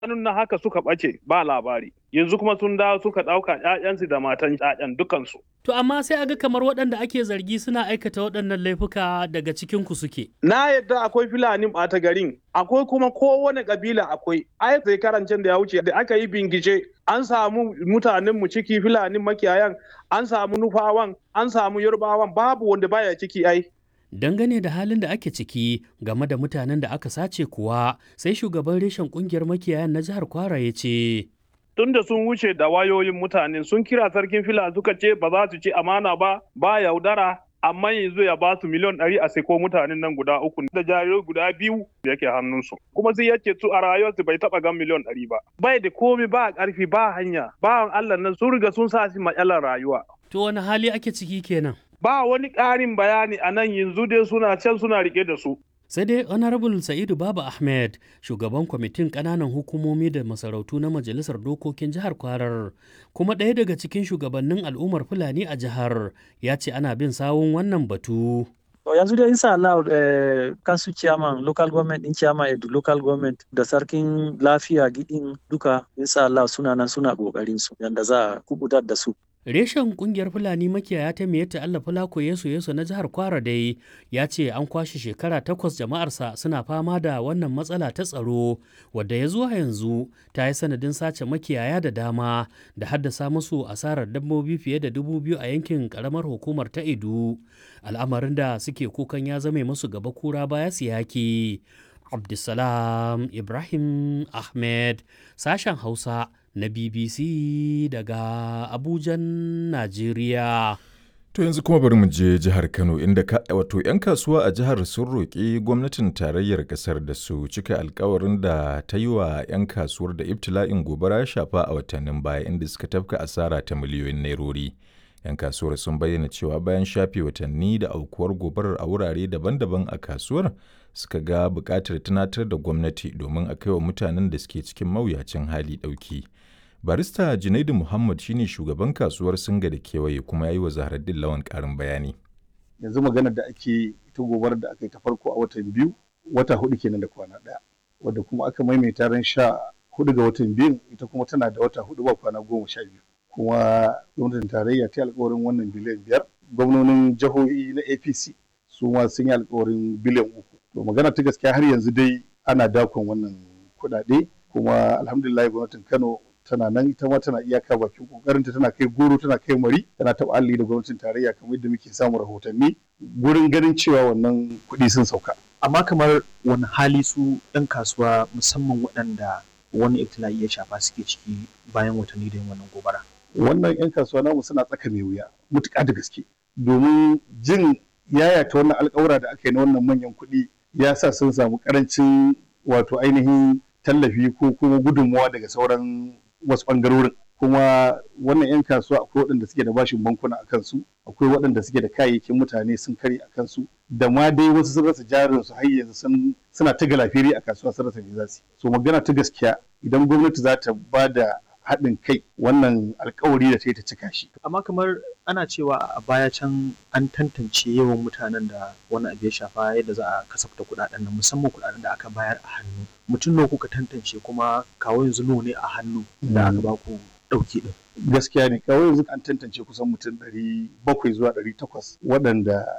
shanun na haka suka ɓace ba labari yanzu kuma sun dawo suka ɗauka ƴaƴansu da matan ƴaƴan dukansu. To amma sai aga kamar waɗanda ake zargi suna aikata waɗannan laifuka daga cikin ku suke. Na yadda akwai Fulani ɓata garin akwai kuma kowane ƙabila akwai ai sai karancin da ya wuce da aka yi bingice an samu mutanen mu ciki Fulani makiyayan an samu nufawan an samu yarbawan babu wanda baya ciki ai. Dangane da halin da ake ciki game da mutanen da aka sace kuwa sai shugaban reshen kungiyar makiyayan na jihar Kwara ya ce. Tun da sun wuce da wayoyin mutane sun kira sarkin fila suka ce ba za su ci amana ba ba yaudara amma yanzu ya ba su miliyan ɗari a seko mutanen nan guda uku da jarirai guda biyu da yake hannunsu kuma sai yace su a rayuwarsu bai taɓa gan miliyan ɗari ba bai da komi ba ƙarfi ba hanya bawan Allah nan sun riga sun sa shi matsalar rayuwa. To wani hali ake ciki kenan? ba wani ƙarin bayani a nan yanzu dai suna can suna rike da su. Sai dai Honorable Sa'idu Baba Ahmed, shugaban kwamitin ƙananan hukumomi da masarautu na Majalisar Dokokin Jihar Kwarar, kuma ɗaya daga cikin shugabannin al'ummar Fulani a jihar, ya ce ana bin sawun wannan batu. To yanzu dai insha Allah eh, kansu chairman local government din chairman edu local government da sarkin lafiya gidin duka insha Allah suna nan suna kokarin su yanda za a kubutar da su. Reshen kungiyar Fulani makiyaya ta Miyatta Allah Fulako Yesu Yesu na jihar Kwara dai ya ce an kwashe shekara takwas jama'arsa suna fama da wannan matsala ta tsaro wadda ya zuwa yanzu ta yi sanadin sace makiyaya da dama da haddasa musu asarar dabbobi fiye da dubu biyu a yankin karamar hukumar ta Edu. Al'amarin da suke kukan ya zame musu gaba kura baya siyaki. Abdulsalam Ibrahim Ahmed sashen Hausa na BBC daga Abujan, Najeriya. To yanzu kuma bari mu je jihar Kano inda wato 'yan kasuwa a jihar sun roƙi gwamnatin tarayyar ƙasar da su cika alkawarin da ta yi wa 'yan kasuwar da ibtila'in gobara ya shafa a watannin baya inda suka tafka asara ta miliyoyin nairori. 'Yan kasuwar sun bayyana cewa bayan shafe watanni da aukuwar gobarar a wurare daban-daban a kasuwar suka ga buƙatar tunatar da gwamnati domin a kai wa mutanen da suke cikin mawuyacin hali ɗauki. barista junaidu muhammad shine shugaban kasuwar singa da kewaye kuma ya yi wa zaharaddin lawan karin bayani yanzu maganar da ake ita gobarar da aka yi ta farko a watan biyu wata hudu kenan da kwana daya wadda kuma aka maimaita ran sha hudu ga watan biyu ita kuma tana da wata hudu ba kwana goma sha biyu kuma gwamnatin tarayya ta alkawarin wannan biliyan biyar gwamnonin jihohi na apc su ma sun yi alkawarin biliyan uku to magana ta gaskiya har yanzu dai ana dakon wannan kuɗaɗe kuma alhamdulillah gwamnatin kano tana nan ita ma tana iyaka bakin kokarinta tana kai goro tana kai mari tana taɓa alli da gwamnatin tarayya kamar yadda muke samun rahotanni gurin ganin cewa wannan kuɗi sun sauka. Amma kamar wani hali su ɗan kasuwa musamman waɗanda wani ibtila'i ya shafa suke ciki bayan watanni da yin wannan gobara. Wannan 'yan kasuwa namu suna tsaka mai wuya mutuƙa da gaske domin jin yayata wannan alƙawura da aka yi na wannan manyan kuɗi ya sa sun samu ƙarancin wato ainihin tallafi ko kuma gudunmawa daga sauran wasu ɓangarorin kuma wannan 'yan kasuwa akwai waɗanda suke da bashin bankuna a kansu akwai waɗanda suke da kayayyakin mutane sun kare a kansu da ma dai wasu sun rasa jarin su har yanzu suna ta galafiri a kasuwa sun rasa me za su so magana ta gaskiya idan gwamnati za ta ba da haɗin kai wannan alkawari da ta yi ta cika shi. Amma kamar ana cewa a baya can an tantance yawan mutanen da wani abu ya shafa yadda za a kasafta kuɗaɗen nan musamman kuɗaɗen da aka bayar a hannu. Mutum nawa kuka tantance kuma kawo yanzu nawa ne a hannu da aka ba ku ɗauki ɗin. Gaskiya ne kawo yanzu an tantance kusan mutum ɗari bakwai zuwa ɗari takwas waɗanda